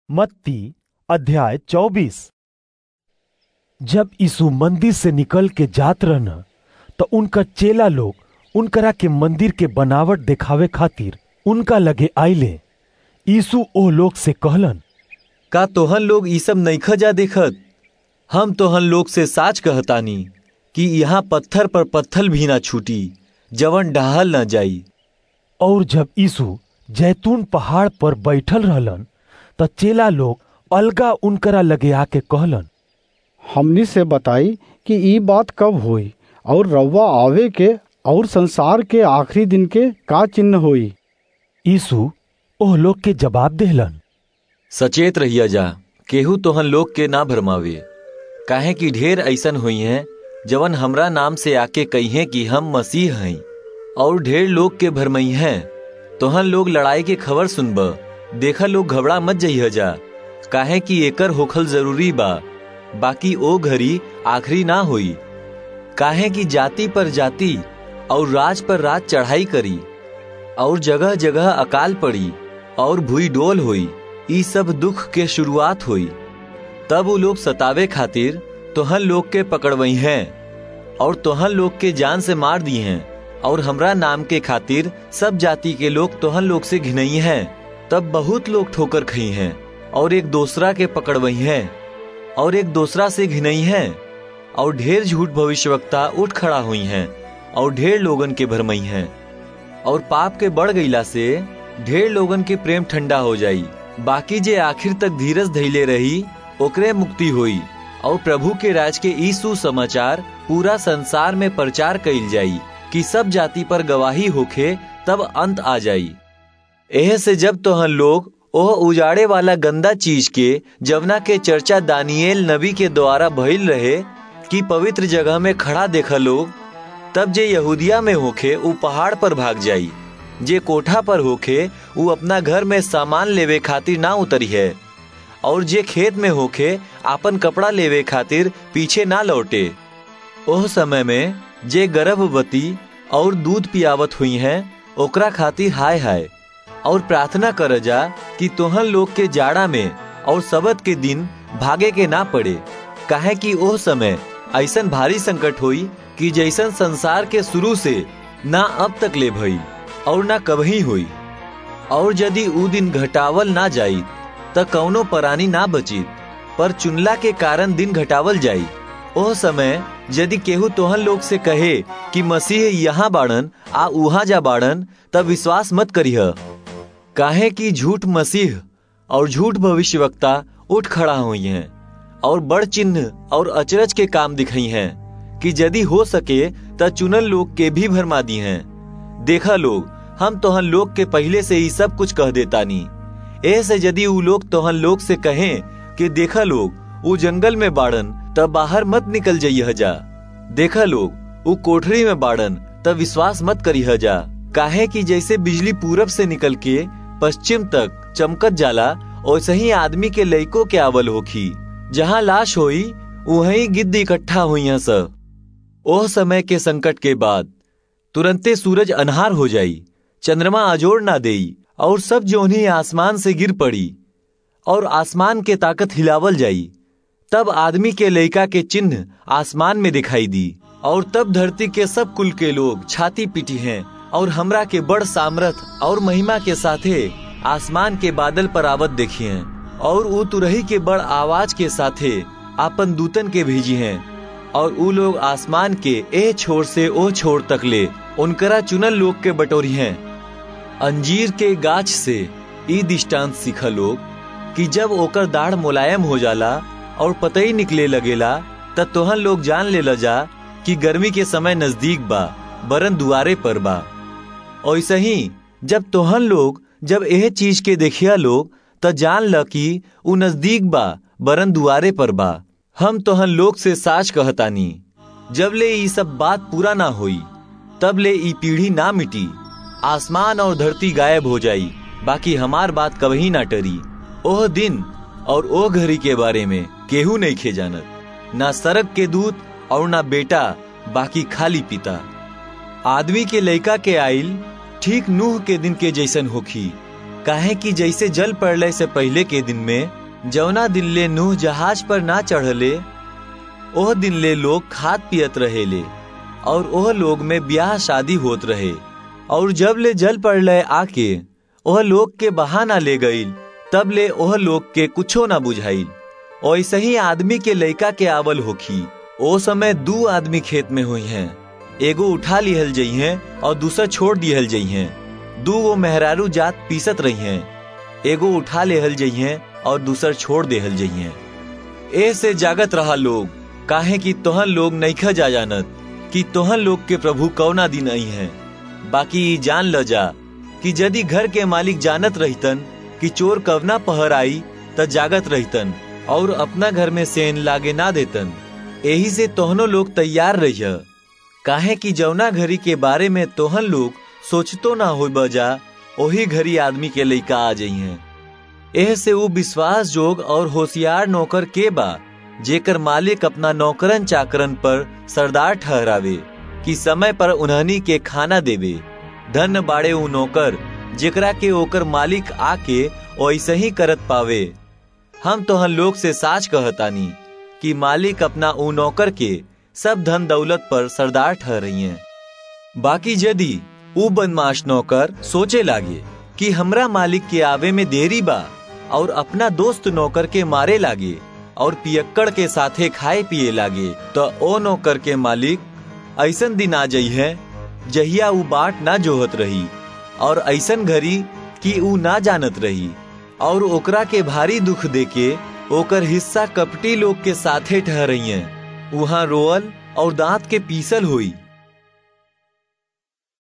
मत्ती अध्याय चौबीस जब यीशु मंदिर से निकल के जात रहन तो उनका चेला लोग उनकरा के मंदिर के बनावट दिखावे खातिर उनका लगे आइले यीशु ओ लोग से कहलन का तोहन लोग ई सब नइखा जा देखत हम तोहन लोग से साच कहतानी कि यहाँ पत्थर पर पत्थर भी ना छूटी जवन डहाल न जाई और जब यीशु जैतून पहाड़ पर बैठल रहलन त चेला लोग अलगा उनकरा लगे आके कहलन हमनी से बताई कि ई बात कब होई और रउआ आवे के और संसार के आखिरी दिन के का चिन्ह होई यीशु ओह लोग के जवाब देहलन सचेत रहिया जा केहू तोहन लोग के ना भरमावे काहे कि ढेर ऐसन हुई हैं जवन हमरा नाम से आके कहिए कि हम मसीह हैं और ढेर लोग के भरमई हैं तोहन लोग लड़ाई के खबर सुनब देखा लोग घबरा मत जइह जा काहे कि एकर होखल जरूरी बा बाकी ओ घड़ी आखिरी ना हुई काहे कि जाति पर जाति और राज पर राज चढ़ाई करी और जगह जगह अकाल पड़ी और भूई डोल हुई ई सब दुख के शुरुआत हुई तब वो लोग सतावे खातिर तोहन लोग के पकड़वई हैं और तोहन लोग के जान से मार दी हैं और हमरा नाम के खातिर सब जाति के लोग तोहन लोग से घिनई हैं तब बहुत लोग ठोकर खई हैं और एक दूसरा के पकड़वई हैं और एक दूसरा से घिनई हैं और ढेर झूठ भविष्यवक्ता उठ खड़ा हुई हैं और ढेर लोगन के भरमई हैं और पाप के बढ़ गईला से ढेर लोगन के प्रेम ठंडा हो जाई बाकी जे आखिर तक धीरज धैले रही ओकरे मुक्ति हुई और प्रभु के राज के ई सुसमाचार पूरा संसार में प्रचार कइल जाई कि सब जाति पर गवाही होखे तब अंत आ जाई एह से जब तोहन लोग ओह उजाड़े वाला गंदा चीज के जवना के चर्चा दानिયેल नबी के द्वारा भइल रहे कि पवित्र जगह में खड़ा देखा लोग तब जे यहूदिया में होखे उ पहाड़ पर भाग जाई जे कोठा पर होखे उ अपना घर में सामान लेवे खातिर ना उतरी है और जे खेत में होखे आपन कपड़ा लेवे खातिर पीछे ना लौटे ओह समय में जे गर्भवती और दूध पियावत हुई हैं ओकरा खातिर हाय हाय और प्रार्थना कर जा कि तोहन लोग के जाड़ा में और सबत के दिन भागे के ना पड़े काहे कि ओह समय ऐसन भारी संकट हुई कि जैसन संसार के शुरू से ना अब तक ले भई और ना कभी हुई और यदि ऊ दिन घटावल ना जाई त कौनो परानी ना बचित पर चुनला के कारण दिन घटावल जाई ओह समय यदि केहू तोहन लोग से कहे कि मसीह यहाँ बाड़न आ उहाँ जा बाड़न तब विश्वास मत करीह काहे कि झूठ मसीह और झूठ भविष्यवक्ता उठ खड़ा हुई हैं और बड़ चिन्ह और अचरज के काम दिखाई हैं कि यदि हो सके त चुनल लोग के भी भरमा दी हैं देखा लोग हम तोहन लोग के पहले से ही सब कुछ कह देतानी ऐसे यदि उ लोग तोहन लोग से कहें कि देखा लोग उ जंगल में बाड़न तब बाहर मत निकल जाइह जा देखा लोग उ कोठरी में बाड़न तब विश्वास मत करीह जा काहे कि जैसे बिजली पूरब से निकल के पश्चिम तक चमकत जाला वैसे ही आदमी के लइको के आवल होखी जहाँ लाश होई वहीं गिद्ध इकट्ठा हुई सब ओह समय के संकट के बाद तुरंते सूरज अनहार हो जाई चंद्रमा अजोड़ ना देई और सब जोनी आसमान से गिर पड़ी और आसमान के ताकत हिलावल जाई तब आदमी के लइका के चिन्ह आसमान में दिखाई दी और तब धरती के सब कुल के लोग छाती पीटी हैं और हमरा के बड़ सामर्थ और महिमा के साथे आसमान के बादल पर आवत देखी हैं और ऊ तुरही के बड़ आवाज के साथे आपन दूतन के भेजी हैं और ऊ लोग आसमान के ए छोर से ओ छोर तक ले उनकरा चुनल लोग के बटोरी हैं अंजीर के गाछ से ई दृष्टांत सीखा लोग कि जब ओकर दाढ़ मुलायम हो जाला और पतई निकले लगेला त तोहन लोग जान ले जा कि गर्मी के समय नजदीक बा बरन दुआरे पर बा ऐसे ही जब तोहन लोग जब यह चीज के देखिया लोग त जान ल कि उ नजदीक बा बरन दुआरे पर बा हम तोहन लोग से साच कहतानी जब ले ई सब बात पूरा ना होई तब ले ई पीढ़ी ना मिटी आसमान और धरती गायब हो जाई बाकी हमार बात कभी ना टरी ओह दिन और ओह घड़ी के बारे में केहू नहीं खे जानत ना सरक के दूत और ना बेटा बाकी खाली पिता आदमी के लइका के आइल ठीक नूह के दिन के जैसन होखी काहे कि जैसे जल पड़ले से पहले के दिन में जौना दिन ले नूह जहाज पर ना चढ़ले ओह दिन ले लोग खात पियत रहेले और ओह लोग में ब्याह शादी होत रहे और जब ले जल पड़ले आके ओह लोग के बहाना ले गईल तब ले ओह लोग के कुछो ना बुझाइल ऐसे ही आदमी के लइका के आवल होखी ओ समय दू आदमी खेत में हुई हैं एगो उठा लिहल जई हैं और दूसरा छोड़ दिहल जई हैं दू वो मेहरारू जात पीसत रही हैं एगो उठा लेहल जई हैं और दूसर छोड़ देहल जई हैं ए से जागत रहा लोग काहे कि तोहन लोग नईखा जा जानत कि तोहन लोग के प्रभु कौना दिन आई हैं बाकी ई जान ल जा कि यदि घर के मालिक जानत रहितन कि चोर कवना पहर आई त जागत रहितन और अपना घर में सेन लागे ना देतन यही से तोहनो लोग तैयार रहिय काहे कि जौना घड़ी के बारे में तोहन लोग सोचतो ना हो बजा ओही घड़ी आदमी के लइका आ जाइ हैं एह से वो विश्वास जोग और होशियार नौकर के बा जेकर मालिक अपना नौकरन चाकरन पर सरदार ठहरावे कि समय पर उन्हनी के खाना देवे धन बाड़े उ नौकर जेकरा के ओकर मालिक आके ऐसे ही करत पावे हम तोहन लोग से साच कहतानी कि मालिक अपना उ नौकर के सब धन दौलत पर सरदार ठहरई हैं बाकी यदि उ बदमाश नौकर सोचे लागे कि हमरा मालिक के आवे में देरी बा और अपना दोस्त नौकर के मारे लागे और पियक्कड़ के साथे खाए पिए लागे तो ओ नौकर के मालिक ऐसन दिन आ जई है जहिया उ बाट ना जोहत रही और ऐसन घड़ी कि उ ना जानत रही और ओकरा के भारी दुख देके ओकर हिस्सा कपटी लोग के साथे ठहरई हैं वहाँ रोअल और दांत के पीसल हुई